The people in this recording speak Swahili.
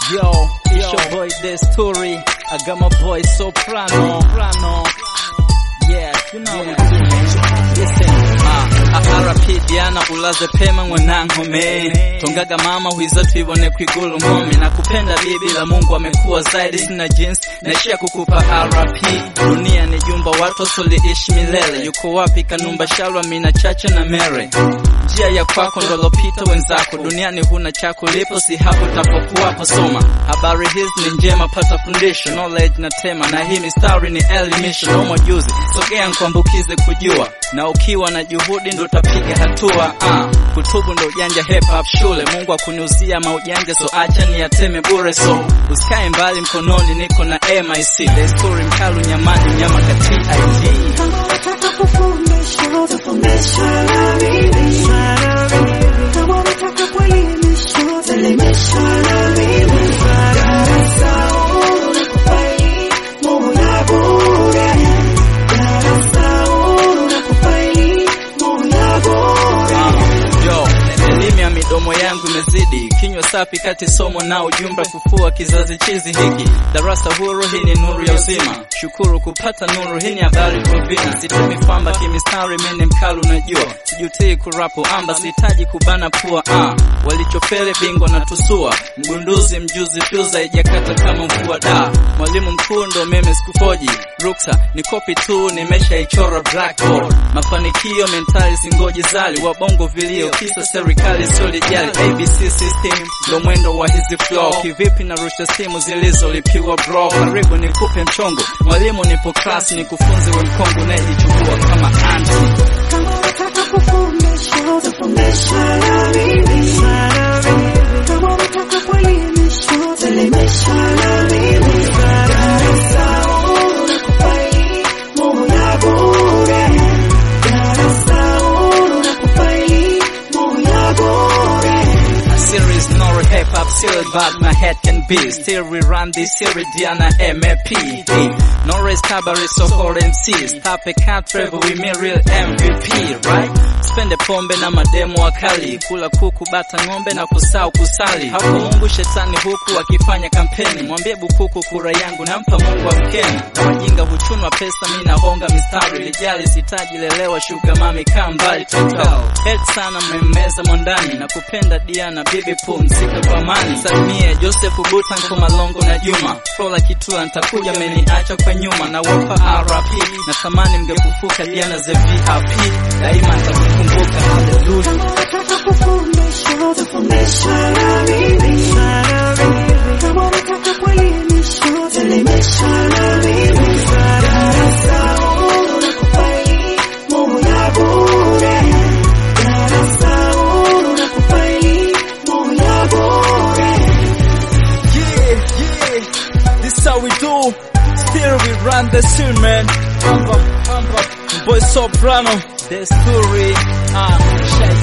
Yo, it's your boy Desturi. I got my boy Soprano. Soprano. Yeah, you know yeah. what we do, man. Listen, uh, RP Diana ulaze pema mwanangu me tongaga mama huiza tuibone kwigulu ngome na kupenda bibi la Mungu amekuwa zaidi sina jinsi naishia kukupa RP dunia ni jumba watu soliishi milele yuko wapi kanumba shalwa mina chache na mere njia ya kwako ndolopita wenzako duniani huna cha kulipo si hapo tapokuwapo soma habari hizi ni njema pata fundisho knowledge na tema na hii mistari ni elimisho no majuzi sogea nkuambukize kujua na ukiwa na juhudi ndo utapiga hatua uh, kutubu ndo ujanja hip hop shule mungu akuniuzia maujanja so acha ni yateme bure so usikae mbali mkononi niko na mic desturi mkalu nyamani nyama ka tid Kama unataka kufundisha, utafundisha na mimi. Kama unataka kuelimisha, utaelimisha na mimi. Darasa huru nakupa elimu ya bure. Darasa huru nakupa elimu ya bure. Yo, elimu ya midomo yangu imezidi, kinywa safi kati somo na ujumbe kufua kizazi chizi hiki. Darasa huru, hii ni nuru ya uzima. Shukuru kupata nuru, hii ni habari kwa vina. Sitemi famba kimistari, mimi mkalu najua. Sijutii kurapu amba, sihitaji kubana pua. Ah, walichofele bingwa na tusua, mgunduzi mjuzi fyuza ijakata kama mvua da. Mwalimu mkuu ndo mimi sikufoji, ruksa ni kopi tu, nimeshaichora blackboard. Mafanikio mentali singoji zali, wabongo vilio, kisa serikali sio lijali. ABC system ndo mwendo wa hizi flow, kivipi narusha simu zilizolipiwa bro. Karibu nikupe mchongo, mwalimu nipo class, nikufunze we mkongo nayejichukua kama anti. Kama unataka kufundisha, utafundisha na mimi. Kama unataka kuelimisha, utaelimisha na mimi. Darasa huru nakupa elimu ya bure. Darasa huru nakupa elimu ya bure. A series nor hip hop series but my head can be Still we run this series Diana MAP hey, Norris Cabaret so for MCs Tape can't travel with me real MVP right Spende pombe na mademo wakali Kula kuku bata ng'ombe na kusau kusali Hapo Mungu shetani huku akifanya kampeni Mwambie bukuku kura yangu nampa Mungu wa mkeni Wajinga huchunwa pesa mi nahonga mistari Lijali sitaji lelewa shuga mami kaa mbali toka Head sana mmemmeza mwandani na kupenda Diana bibi pumzika kwa amani Salimie Joseph Buta Nkoma Longo na Juma Frola Kitula nitakuja meniacha kwa nyuma na wapa RP natamani mngefufuka Diana ze VIP daima nitakukumbuka haleluya Kama unataka kufundisha, utafundisha na mimi. Kama unataka kuelimisha, utaelimisha na mimi. Darasa huru nakupa elimu ya bure. Darasa huru nakupa elimu ya bure. Yeah, yeah, this how we do. Still we run the scene, man. Amba, amba, boy soprano, the story. Ah, shake